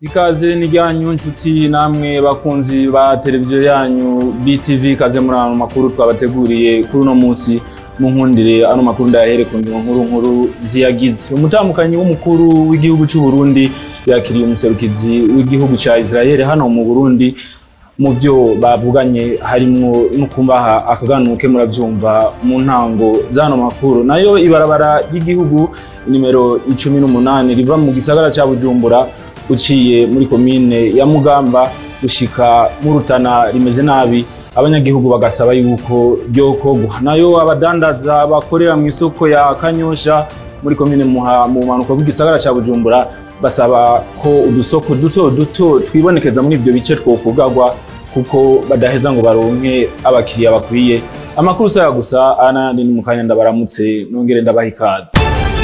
ikaze n'ijyanyu nshuti namwe bakunzi ba televiziyo yanyu BTV kaze muri ano makuru twabateguriye kuri uno munsi mu nkundire ano makuru ndayahere ku ngingo nkuru nkuru ziyagize umutambukanyi w'umukuru w'igihugu cy'u Burundi yakiriye umuserukizi w'igihugu cya Israel hano mu Burundi mu vyo bavuganye harimwo no kumbaha akaganuke muravyumva mu ntango zano makuru nayo ibarabara ry'igihugu nimero 18 riva mu gisagara ca Bujumbura uciye muri komine ya Mugamba gushika mu Rutana rimeze nabi abanyagihugu bagasaba yuko ryokorwa nayo abadandaza bakorera mu isoko ya Kanyosha muri komine Muha mu manuko bw'igisagara ca Bujumbura basaba ko udusoko duto duto twibonekeza muri ibyo bice twokugarwa kuko badaheza ngo baronke abakiriya bakwiye amakuru saya gusa anandi ni mukanya ndabaramutse nongere ndabaha ikaze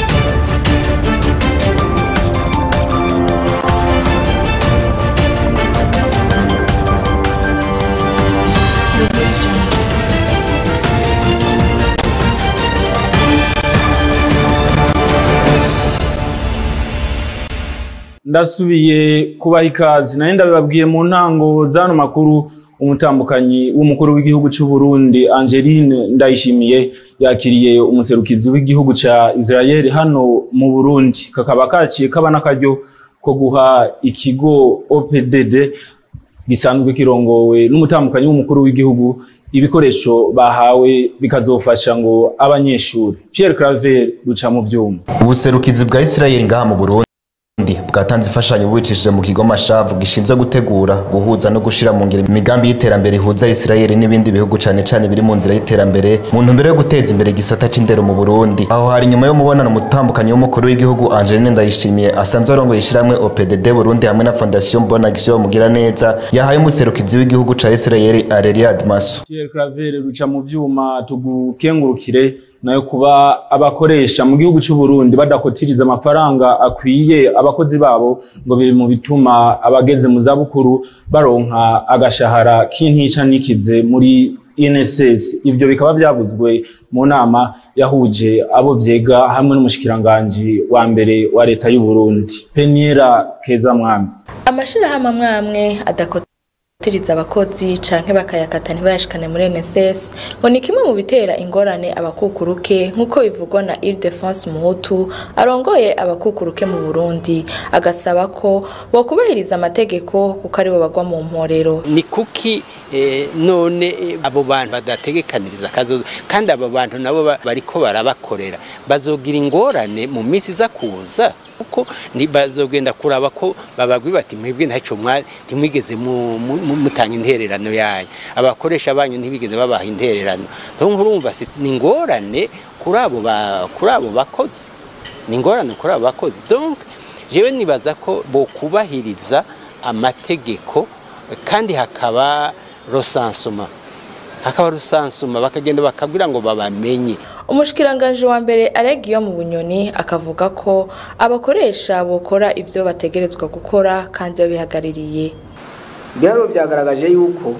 ndasubiye kubaha ikaze nayo ndabibabwiye mu ntango zano makuru umutambukanyi w'umukuru w'igihugu cy'u Burundi Angeline Ndayishimiye yakiriye umuserukizi w'igihugu ca Israel hano mu Burundi kakaba kaciye kaba n'akaryo ko guha ikigo OPDD gisanzwe kirongowe n'umutambukanyi w'umukuru w'igihugu ibikoresho bahawe bikazofasha ngo abanyeshuri Pierre Claver ruca mu vyuma ubuserukizi bwa Israel ngaha mu Burundi bwatanze imfashanyo bubicishije mu kigo mashavu gishinzwe gutegura guhuza no gushira mu ngiro imigambi y'iterambere ihuza Israel n'ibindi bihugu cane cane biri mu nzira y'iterambere mu ntumbero yo guteza imbere igisata c'indero mu Burundi aho hari nyuma yo mubonano mutambukanyi w'umukuru w'igihugu Angeline Ndayishimiye asanzwe arongoye ishiramwe OPDD Burundi hamwe na Fondation Bonne Action mugira neza yahaye umuserukizi w'igihugu ca Israel Areliad Masu Pierre Claver ruca mu vyuma tugukengurukire nayo kuba abakoresha mu gihugu cy'u Burundi badakotiriza amafaranga akwiye abakozi babo ngo biri mu bituma abageze mu zabukuru baronka agashahara k'intica nikize muri INSS ivyo bikaba byavuzwe mu nama yahuje abo vyega hamwe n'umushikiranganje wa mbere wa leta y'u Burundi Peniera Keza Mwami amashirahamwe amwamwe adakota tiriza abakozi canke bakayakata ntibayashikane muri NSS ngo ni kimwe mu bitera ingorane abakukuruke nk'uko bivugwa na Ile-de-France Muhutu arongoye abakukuruke mu Burundi agasaba ko bokubahiriza amategeko kuko aribo bagwa mu mporero ni kuki eh, none eh, abo bantu badategekaniriza akazoza kandi abo bantu nabo bariko barabakorera bazogira ingorane mu minsi iza kuza kuko bazogenda kuraba ko babagwi bati mwebwe ntaco ntimwigeze mutanga intererano yayo abakoresha banyu ntibigeze babaha intererano donc urumva ni ingorane kuri abo kuri abo bakozi ni ingorane kuri abo bakozi donc jewe nibaza ko bokubahiriza amategeko kandi hakaba rosansuma hakaba rusansuma bakagenda bakabwira ngo babamenye umushikiranganje wa mbere aregiyo mu bunyoni akavuga ko abakoresha bokora ivyo bategerezwa gukora kandi babihagaririye byaro byagaragaje yuko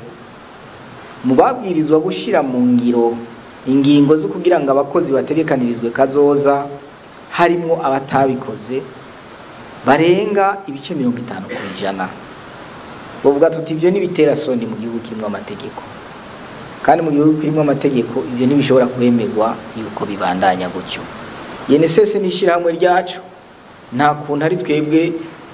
mu babwirizwa gushyira mu ngiro ingingo zo kugira ngo abakozi bategekanirizwe kazoza harimo abatabikoze barenga ibice mirongo itanu ku ijana bavuga tuti ibyo n'ibitera soni mu gihugu kirimo amategeko kandi mu gihugu kirimo amategeko ibyo ntibishobora kwemerwa yuko bibandanya gutyo yenesese n'ishyirahamwe ryacu nta kuntu ari twebwe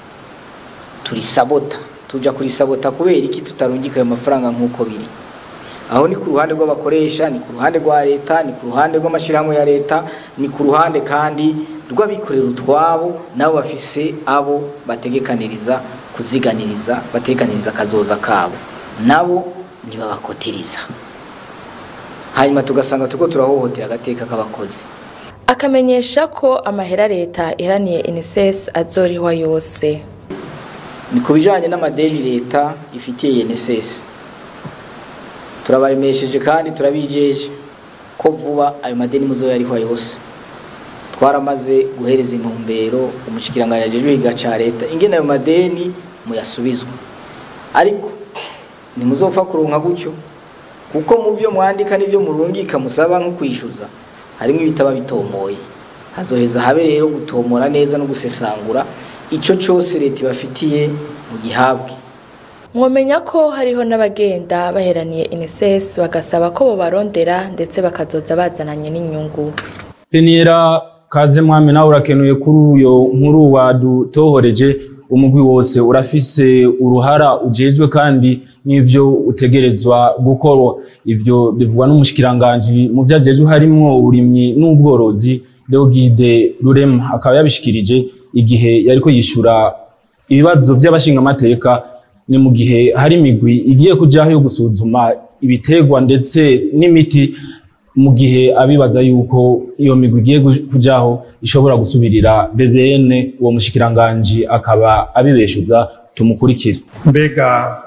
turisabota tuja kurisabota kubera iki tutarungika ayo mafaranga nk'uko biri aho ni ku ruhande rw'abakoresha ni ku ruhande rwa leta ni ku ruhande rw'amashyirahamwe ya leta ni ku ruhande kandi rw'abikorera utwabo nabo bafise abo bategekaniriza kuziganiriza bategekaniriza akazoza kabo nabo ntibabakotiriza hanyuma tugasanga turiko turahohotera agateka k'abakozi akamenyesha ko amahera leta iharaniye NSS azorihwa yose ni ku bijyanye n'amadeni leta ifitiye NSS turabaremesheje kandi turabijeje ko vuba ayo madeni muzo yarihwa yose twaramaze guhereza intumbero umushikiranganje ajejwe higa ca leta ingene ayo madeni muyasubizwa ariko ntimuzopfa kuronka gutyo kuko mu byo mwandika n'ibyo murungika musaba nko kwishyuza harimo ibitaba bitomoye hazoheza habe rero gutomora neza no gusesangura ico cose leta ibafitiye mu gihabwe mwomenya ko hariho n'abagenda baheraniye inises bagasaba ko bobarondera ndetse bakazoza bazananye n'inyungu Peniera kaze mwami nawe urakenuye kuri uyo nkuru wadutohoreje umugwi wose urafise uruhara ujejwe kandi n'ivyo utegerezwa gukora ivyo bivugwa n'umushikiranganji mu vyajejwe harimwo uburimyi n'ubworozi Deogide Rurema akaba yabishikirije igihe yariko yishura ibibazo by'abashingamateka ni mu gihe hari imigwi igiye kujaho yo gusuzuma ibitegwa ndetse n'imiti mu gihe abibaza yuko iyo migwi igiye kujaho ishobora gusubirira BBN uwo mushikiranganji akaba abibeshuza tumukurikire mbega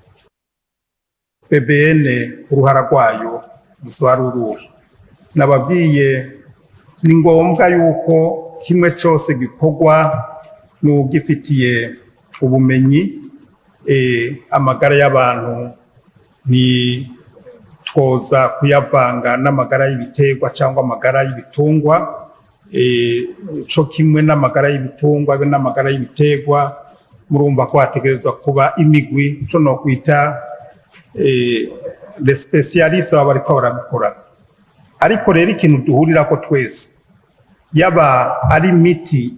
BBN uruhara rwayo rusoba ruruhe nababwiye ni ngombwa yuko kimwe cyose gikorwa n'ugifitiye ubumenyi amagara y'abantu ni twoza kuyavanga n'amagara y'ibiterwa cyangwa amagara y'ibitungwa cyo kimwe n'amagara y'ibitungwa be n'amagara y'ibiterwa murumva ko hategerezwa kuba imigwi cyo no kwita les specialistes baba bariko barabikora ariko rero ikintu duhurira ko twese yaba ari imiti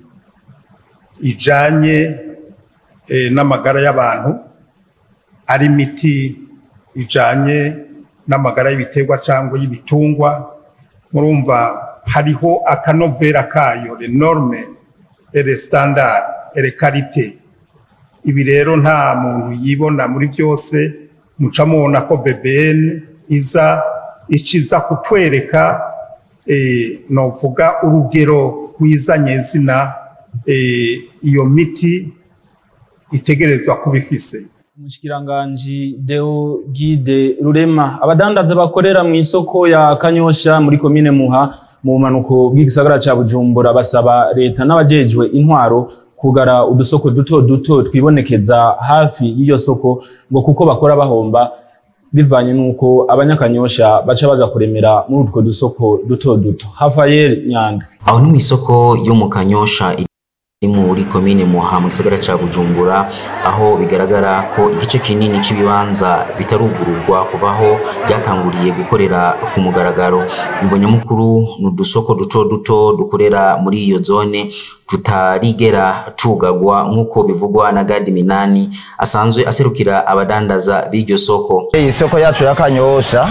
ijanye n'amagara y'abantu ari imiti ijanye n'amagara y'ibiterwa cyangwa y'ibitungwa murumva hariho akanovera kayo le norme et le standard et le qualité ibi rero nta muntu yibona muri byose muca mubona ko BBN iza ikiza kutwereka eh, novuga urugero rwizanye zina eh, iyo miti itegerezwa kuba ifise umushikiranganji Deo Gide Rurema abadandaza bakorera mu isoko ya Kanyosha muri komine Muha mu bumanuko bw'igisagara ca Bujumbura basaba leta n'abajejwe intwaro kugara udusoko duto duto twibonekeza hafi y'iyo soko ngo kuko bakora bahomba bivanye nuko abanyakanyosha baca baza kuremera muri utwo dusoko duto duto Rafael Nyandwi aho ni mu isoko yo mu Kanyosha iri muri komine Muha mu gisagara ca Bujumbura aho bigaragara ko igice kinini c'ibibanza bitarugururwa kuva aho byatanguriye gukorera ku mugaragaro imbonyamukuru ni udusoko duto duto dukorera muri iyo zone tutarigera tugagwa nk'uko bivugwa na Gadi Minani asanzwe aserukira abadandaza b'iryo soko iyi soko yacu ya Kanyosha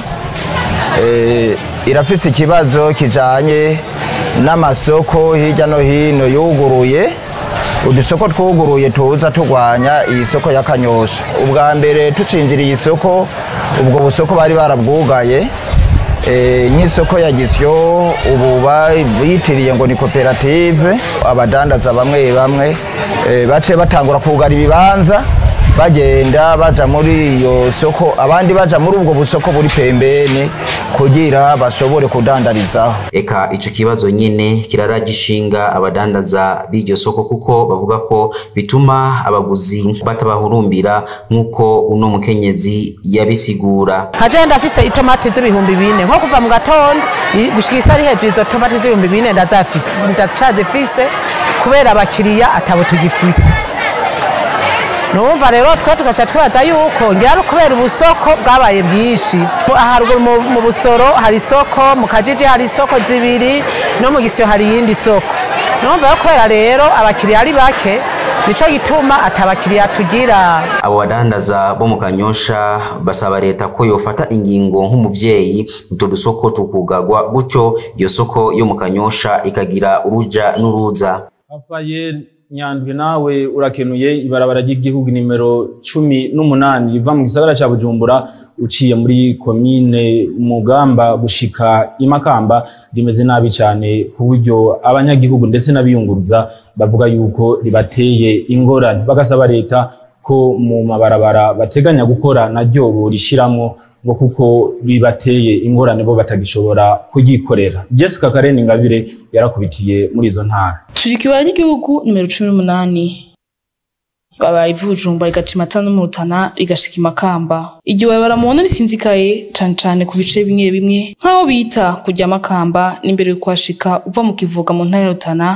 eh, irafise ikibazo kijanye n'amasoko hirya no hino yuguruye udusoko twuguruye tuza turwanya iyi soko ya Kanyosha ubwa mbere tucinjiriye isoko ubwo busoko bari barabwugaye eh, nk'isoko ya Gisyo ubu bitiriye ngo ni koperative abadandaza bamwe bamwe eh, bace batangura kugara ibibanza bagenda baja muri iyo soko abandi baja muri ubwo busoko buri pembeni kugira bashobore kudandarizaho eka ico kibazo nyene kiraragishinga abadandaza b'iryo soko kuko bavuga ko bituma abaguzi batabahurumbira nk'uko uno mukenyezi yabisigura kaje ndafise itomati z'ibihumbi bine nko kuva mu gatondo i- gushika isa ari hejuru izo tomati z'ibihumbi bine ndazafise ndacazifise kubera abakiriya atabo tugifise numva rero twe tugaca twibaza yuko ngira ari kubera ubusoko bwabaye bwinshi Mu- haruguru mu- mu busoro hari isoko mu kajiji hari isoko zibiri no mu gisiyo hari iyindi soko numva yo kubera rero abakiriya ari bake nico gituma atabakiriya tugira abo badandaza bo mu kanyosha basaba leta ko yofata ingingo nk'umuvyeyi utwo dusoko tukugagwa gutyo iyo soko yo mu kanyosha ikagira uruja n'uruza Rafael Nyandwi nawe urakenuye ibarabara ry'igihugu nimero cumi n'umunani riva mu gisagara ca Bujumbura uciye muri komine Mugamba gushika Imakamba rimeze nabi cyane ku buryo abanyagihugu ndetse n'abiyunguruza bavuga yuko ribateye ingorane bagasaba leta ko mu mabarabara bateganya gukora naryo borishiramwo ngo kuko bibateye ingorane bo batagishobora kugikorera Jessica Karen Ingabire yarakubitiye muri izo ntara turi kibara ry'igihugu nimero cumi n'umunani babaye ivujumba rigaca imatana no mu rutana rigashika imakamba iryo barabara mubona risinzikaye cane cane ku bice bimwe bimwe nk'aho bita kujya makamba n'imbere yo kuhashika uva mu kivuga mu ntara ya rutana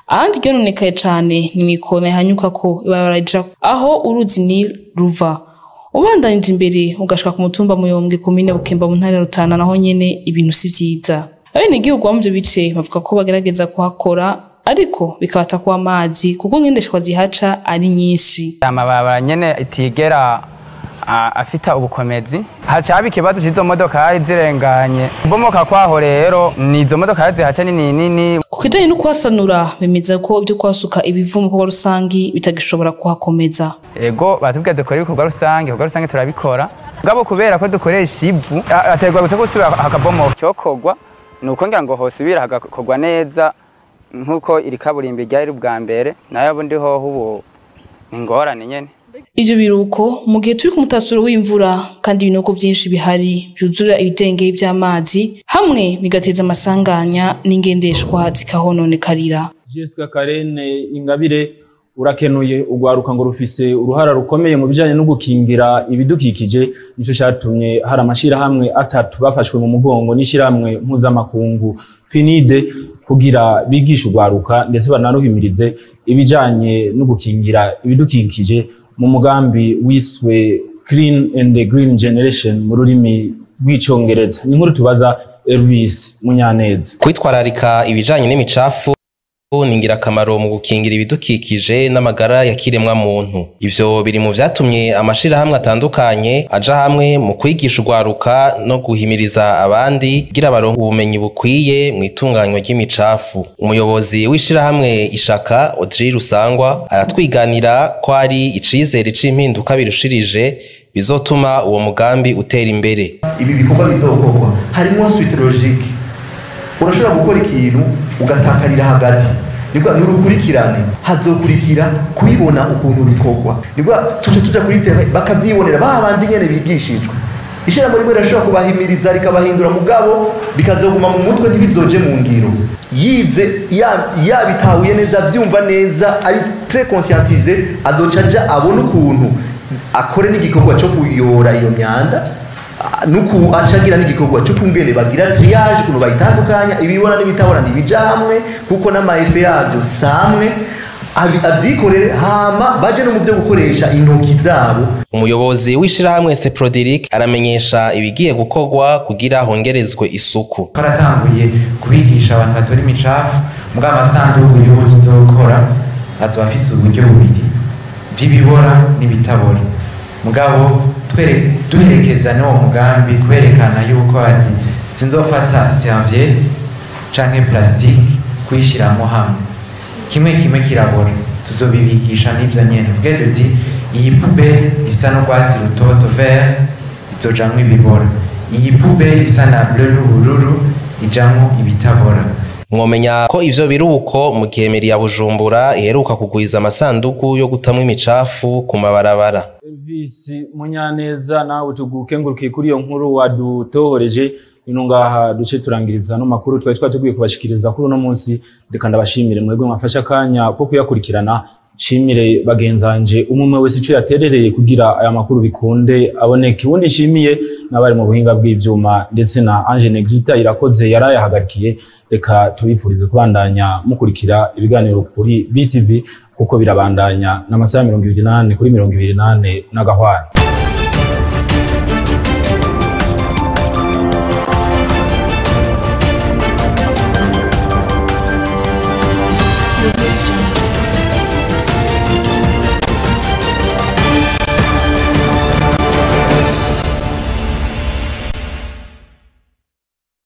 ahandi ryononekaye cane ni mikona ihanyuka ko ibarabara rija aho uruzi Nil ruva ubandanije imbere ugashika ku mutumba muyombwe komine bukemba mu ntara ya rutana naho nyene ibintu si vyiza abenegihugu bo mu ivyo bice bavuga ko bagerageza kuhakora ariko bikabata kuba amazi kuko ngendeshwa zihaca ari nyinshi amabarabara nyene itigera a- afita ubukomezi haca haba ikibazo c'izo modokari zirenganye kubomoka kwaho rero ni izo modokari zihaca nini nini ku kijanye no kuhasanura bemeza ko ibyo kuhasuka ibivu mu bikorwa rusangi bitagishobora kuhakomeza ego batubwira dukora ibikorwa rusange ibikorwa rusange turabikora ngabo kubera ko dukoresha ivu a- aterwa guca gusubira hakabomoka cyokorwa ni uko ngira ngo hosubira hagakorwa neza nk'uko iri kaburimbi ryari ubwa mbere nayo bundi hoho ubu ni ingorane nyene ivyo biruko mu gihe turi ku mutasuro w'imvura kandi ibinogo vyinshi bihari vyuzura ibidengeri vy'amazi hamwe bigateza amasanganya n'ingendeshwa zikahononekarira Jessica Karene Ingabire urakenuye ugwaruka ngo rufise uruhara rukomeye mu bijanye no gukingira ibidukikije nico catumye hari amashirahamwe atatu bafashwe mu mugongo n'ishirahamwe mpuzamakungu PNID kugira bigishe ugwaruka ndetse banaruhimirize ibijanye no gukingira ibidukikije mu mugambi wiswe Clean and Green Generation mu rurimi rw'icongereza ni nkuru tubaza Elvis Munyaneza kwitwararika ibijanye n'imicafu ni ingirakamaro mu gukingira ibidukikije n'amagara ya kiremwa muntu ivyo biri mu vyatumye amashirahamwe atandukanye aja hamwe mu kwigisha urwaruka no guhimiriza abandi kugira baronke ubumenyi bukwiye mu itunganywa ry'imicafu umuyobozi w'ishirahamwe ishaka Audrey Rusangwa aratwiganira ko ari icizere c'impinduka birushirije bizotuma uwo mugambi utera imbere ibi bikorwa bizokorwa harimo suite logique urashobora gukora ikintu ugatakarira hagati nibwo ni urukurikirane hazokurikira kubibona ukuntu bikorwa nibwo tuje tuja kuri terrain bakavyibonera ba bandi nyene bigishijwe ishyirahamwe rimwe rirashobora kubahimiriza rikabahindura mugabo bikazoguma mu mutwe ntibizoje mu ngiro yize ya- yabitahuye neza vyumva neza ari très conscientisé adoca aja abona ukuntu akore n'igikorwa cyo kuyora iyo myanda ah, nuku acagira n'igikorwa cyo kungene bagira triage ukuntu bayitandukanya ibibona n'ibitabona ntibija hamwe kuko n'amaefe yavyo samwe abi- avyikorere hama baje no mu vyo gukoresha intoki zabo umuyobozi w'ishirahamwe Seprodiric aramenyesha ibigiye gukorwa kugira hongerezwe isuku twaratanguye kubigisha abantu batora imicafu mbwa amasanduku y'ubu tuzokora azoba afise uburyo bubiri bw'ibibora n'ibitabora mugabo twere- duherekeza n'uwo mugambi kwerekana yuko ati sinzofata serviette canke plastique kuyishiramo hamwe kimwe kimwe kirabora tuzobibigisha n'ivyo nyene tuvuge duti iyi pubeli isa n'urwatsi rutoto vert izojamwo ibibora iyi pubeli isa na bleu n'ubururu ijamwo ibitabora mwomenya ko ivyo biri uko mu gihe meri ya bujumbura iheruka kugwiza amasandugu yo gutamwa imicafu ku mabarabara Elvis Munyaneza nawe tugukengurukiye kuri iyo nkuru wadutohoreje ino ngaha duce turangiriza no makuru twari twateguye kubashikiriza kuri uno munsi reka ndabashimire mwebwe mwafashe akanya ko kuyakurikirana nshimire bagenzanje umwe wese ico yaterereye kugira aya makuru bikunde aboneke ubundi nshimiye n'abari mu buhinga bw'ivyuma ndetse na Ange Negrita irakoze yarayahagarikiye reka tubipfurize kubandanya mukurikira ibiganiro kuri BTV kuko birabandanya n'amasaha mirongo ibiri n'ane kuri mirongo ibiri n'ane n'agahwana